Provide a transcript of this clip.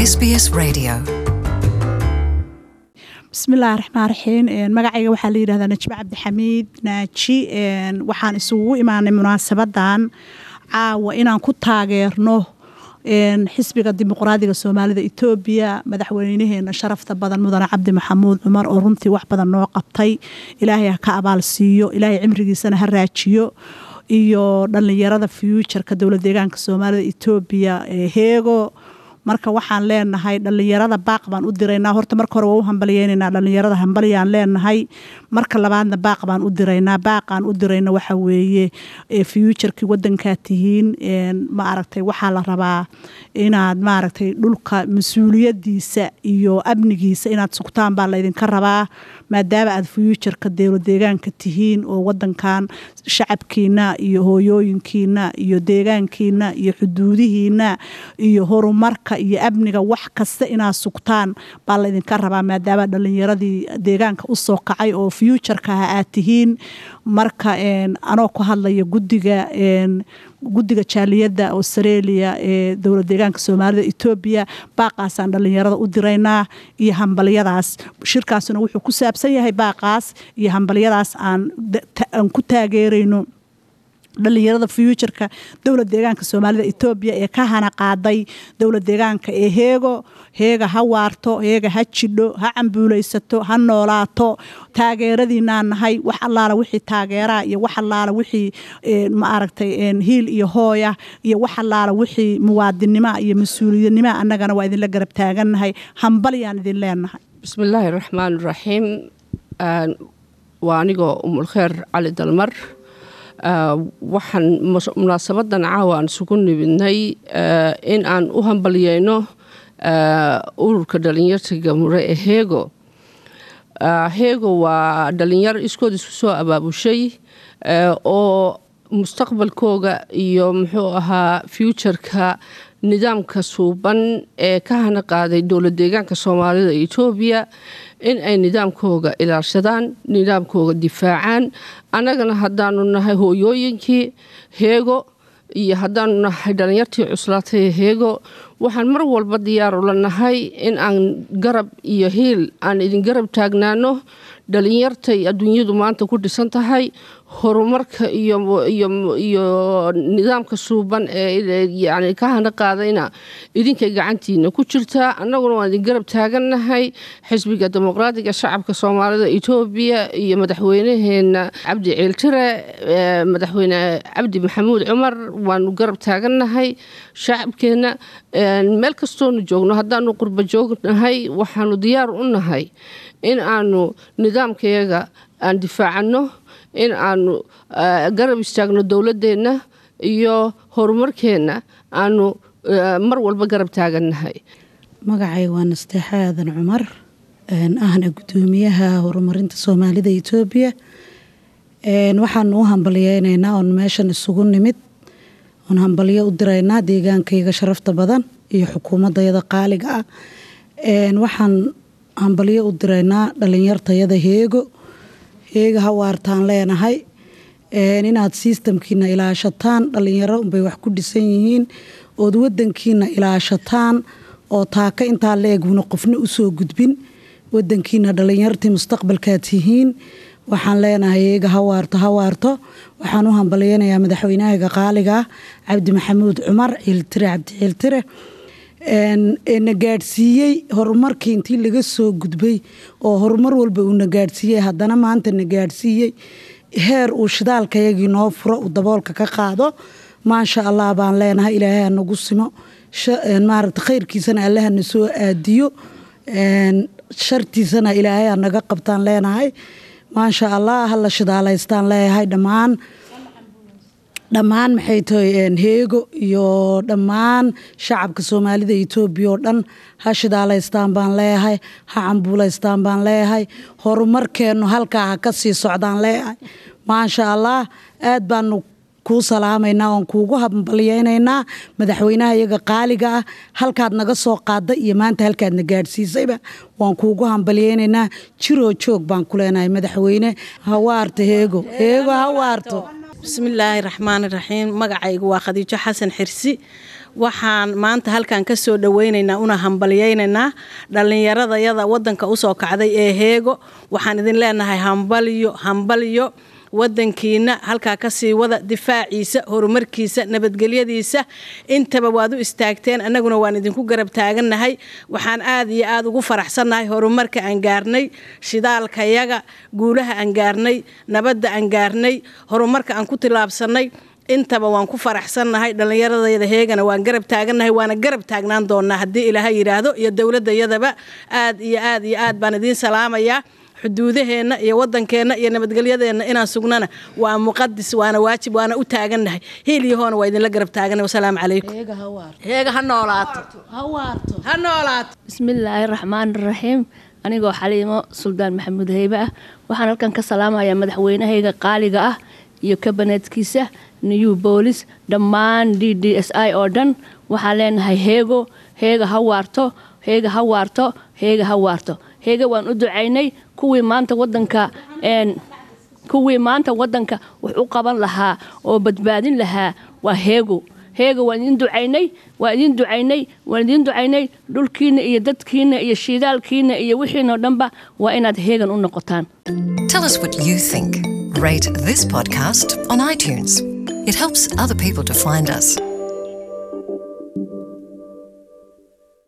SBS Radio. bismillahi raxmaan raxiim magacayga waxaa la yidhahdaa najme cabdixamiid naaji waxaan isugu imaanay munaasabadan caawa inaan ku taageerno xisbiga dimuqraadiga soomaalida etoobiya madaxweynaheena sharafta badan mudane cabdi maxamuud cumar oo runtii wax badan noo qabtay ilaahay ha ka abaal siiyo ilaahay cimrigiisana ha raajiyo iyo dhallinyarada fuuturka dowlad deegaanka soomaalida etoobiya ee heego marka waxaan leenahay dhallinyarada baaq baan u diraynaa horta marka hore waa u hambalyeynanaa dhallinyarada hambalyaan leenahay marka labaadna baaq baan u diraynaa baaqaan u dirayna waxa weeye fuuturkii wadankaa tihiin ma aragtay waxaa la rabaa inaad maaragtay dhulka mas-uuliyadiisa iyo amnigiisa inaad sugtaan baa laydinka rabaa maadaama aad fuuturka dowlad deegaanka tihiin oo wadankan shacabkiina iyo hooyooyinkiina iyo deegaankiina iyo xuduudihiina iyo horumarka iyo amniga wax kasta inaad sugtaan baa laydinka rabaa maadaama dhalinyaradii deegaanka usoo kacay oo fuuturka ah aad tihiin marka anoo ku hadlaya gudiga guddiga jaaliyadda australia ee dowlad deegaanka soomaalida etoobiya baaqaasaan dhallinyarada u diraynaa iyo hambalyadaas shirkaasuna wuxuu ku saabsan yahay baaqaas iyo hambalyadaas aan ku taageerayno dhallinyarada fuuturka dowlad deegaanka soomaalida etoobiya ee ka hana qaaday dowlad deegaanka ee heego heega ha waarto heega ha jidho ha cambuulaysato ha noolaato taageeradiinaa nahay wax allaala wixii taageeraa iyo wax allaala wixii ma aragtay hiil iyo hooya iyo wax allaala wixii muwaadinimoa iyo mas-uuliyadnimoa annagana waa idinla garab taagannahay hambalyaan idin leenahay bismillaahi raxmaan raxiim waa anigoo umulkheer cali dalmar waxaan munaasabadan caawa aan isugu nimidnay in aan u hambalyeyno ururka dhalinyarta mure ee heego heego waa dhalinyaro iskood isku soo abaabushay oo mustaqbalkooga iyo muxuu ahaa fuuturka nidaamka suuban ee ka hana qaaday dowlad deegaanka soomaalida etoobiya in ay nidaamkooga ilaashadaan nidaamkooga difaacaan annagana haddaanu nahay hooyooyinkii heego iyo haddaanu nahay dhalinyartii cuslaatay heego waxaan mar walba diyaar ula nahay in aan garab iyo hiil aan idin garab taagnaano dhalinyartay adduunyadu maanta ku dhisan tahay horumarka iyo nidaamka suuban ee yani ka hana qaadayna idinkay gacantiina ku jirtaa annaguna waan idin garab taagannahay xisbiga dimuqraadiga shacabka soomaalida etoobiya iyo madaxweynaheena cabdi ciiltire madaxweyne cabdi maxamuud cumar waanu garab taagannahay shacabkeenna meel kastoonu joogno haddaanu qurba joognahay waxaanu diyaar u nahay in aanu nidaamkayaga aan difaacanno in aanu garab istaagno dowladeenna iyo horumarkeenna aanu mar walba garab taagannahay magacayga waa nasteexa aadan cumar ahna guddoomiyaha horumarinta soomaalida etoobiya waxaanu u hambalyeynaynaa oon meeshan isugu nimid oon hambalyo u diraynaa deegaankayga sharafta badan iyo xukuumadayada qaaliga ah waxaan hambalyo u diraynaa dhalinyartayada heego heega hawaartaan leenahay inaad sistamkiina ilaashataan dhalinyaro unbay wax ku dhisan yihiin ood wadankiina ilaashataan oo taaka intaa la eguna qofna usoo gudbin wadankiina dhalinyartii mustaqbalkaad tihiin waxaan leenahay heega hawaarto hawaarto waxaan u hambalyeynayaa madaxweynahaga qaaliga ah cabdi maxamuud cumar ciiltire cabdi ciiltire na gaadhsiiyey horumarkii intii laga soo gudbay oo horumar walba uuna gaadhsiiyey haddana maanta na gaadhsiiyey heer uu shidaalkayagii noo furo uu daboolka ka qaado maasha allah baan leenahay ilaahay ha nagu simo maaragta khayrkiisana allaha na soo aadiyo shartiisana ilaahay ha naga qabtaan leenahay maasha allah hala shidaalaystaan leeyahay dhammaan dhammaan maxay tahay heego iyo dhammaan shacabka soomaalida etoobiya oo dhan ha shidaalaystaan baan leeyahay ha cambuulaystaan baan leeyahay horumarkeennu halkaa ha ka sii socdaan leeyahay maasha allah aad baanu kuu salaamaynaa oon kuugu hambalyeynaynaa madaxweynaha iyaga qaaliga ah halkaad naga soo qaada iyo maanta halkaadna gaadhsiisayba waan kuugu hambalyeynaynaa jiroo joog baan ku leenahay madaxweyne hawaarto heego heego hawaarto bismillaahi raxmaani raxiim magacaygu waa khadiijo xasan xirsi waxaan maanta halkan ka soo dhoweynaynaa una hambalyaynaynaa dhallinyaradayada waddanka usoo kacday ee heego waxaan idin leenahay hambalyo hambalyo wadankiina halkaa kasii wada difaaciisa horumarkiisa nabadgelyadiisa intaba waad u istaagteen annaguna waan idinku garab taagannahay waxaan aad iyo aad ugu faraxsannahay horumarka aan gaarnay shidaalkayaga guulaha aan gaarnay nabadda aan gaarnay horumarka aan ku tilaabsannay intaba waan ku faraxsannahay dhallinyaradayada heegana waan garab taagannahay waana garab taagnaan doonaa haddii ilaaha yidhaahdo iyo dowladayadaba aad iyo aad iyo aad baan idiin salaamayaa xuduudaheenna iyo wadankeenna iyo nabadgelyadeenna inaan sugnana waa muqadis waana waajib waana u taagannahay hiilyahoona waa idinla garab taagannahay wasalaamu calaykum heega ha noolaato ha noolaato bismillaahi raxmaan raxiim anigoo xaliimo suldaan maxamuud heybe ah waxaan halkan ka salaamayaa madaxweynahayga qaaliga ah iyo kabaneedkiisa new boolis dhammaan d d s i oo dhan waxaan leenahay heego heega ha waarto heega ha waarto heega ha waarto heega waan u ducaynay kuwii maanta wadanka kuwii maanta wadanka wax u qaban lahaa oo badbaadin lahaa waa heego heega waan idin ducaynay waan idin ducaynay waan idin ducaynay dhulkiina iyo dadkiina iyo shiidaalkiina iyo wixiinoo dhanba waa inaad heegan u noqotaan Tell us what you think. Rate this podcast on iTunes. It helps other people to find us.